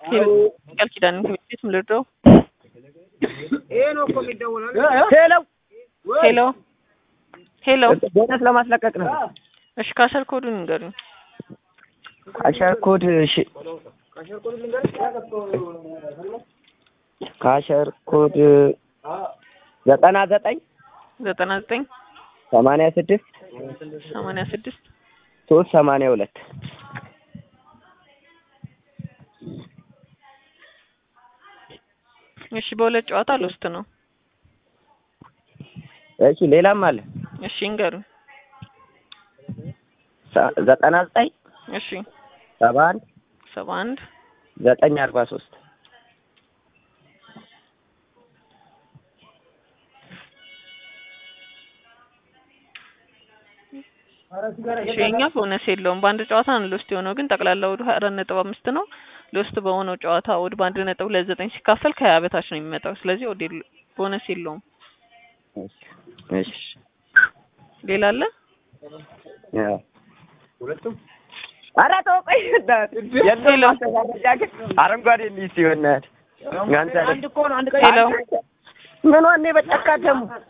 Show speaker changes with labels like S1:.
S1: ቃል ኪዳን ቤት ምልድረው
S2: ይሄ ነው እኮ የሚደውለው።
S3: ሄሎ
S1: ሄሎ ሄሎ
S3: ቦነስ ለማስለቀቅ ነው።
S1: እሺ ካሸር ኮዱን ንገሩኝ።
S3: ካሸር ኮድ እሺ፣ ካሸር ኮድ ዘጠና ዘጠኝ
S1: ዘጠና ዘጠኝ
S3: ሰማንያ ስድስት
S1: ሰማንያ ስድስት
S3: ሶስት ሰማንያ ሁለት
S1: እሺ በሁለት ጨዋታ ልውስጥ ነው።
S3: እሺ ሌላም አለ
S1: እሺ ንገሩኝ።
S3: ሰ- ዘጠና ዘጠኝ
S1: እሺ
S3: ሰባ አንድ
S1: ሰባ አንድ
S3: ዘጠኝ አርባ ሶስት
S1: እሺ የኛ ቦነስ የለውም። በአንድ ጨዋታ ነው ልውስጥ የሆነው ግን ጠቅላላ ወዱ ሀያ አራት ነጥብ አምስት ነው። ልውስጥ በሆነው ጨዋታ ወድ በአንድ ነጥብ ሁለት ዘጠኝ ሲካፈል ከሀያ በታች ነው የሚመጣው። ስለዚህ ወደ ቦነስ የለውም።
S3: እሺ
S1: ሌላ አለ?
S3: ያው ኧረ ተው ቆይ በእናትህ የለውም ማስተጋበጃ ግን አረንጓዴ ልጅ ሲሆን ናት አንተ
S2: አንድ እኮ ነው አንድ ቀን
S1: ሄሎ
S3: ምን ዋኔ በጫካ ደግሞ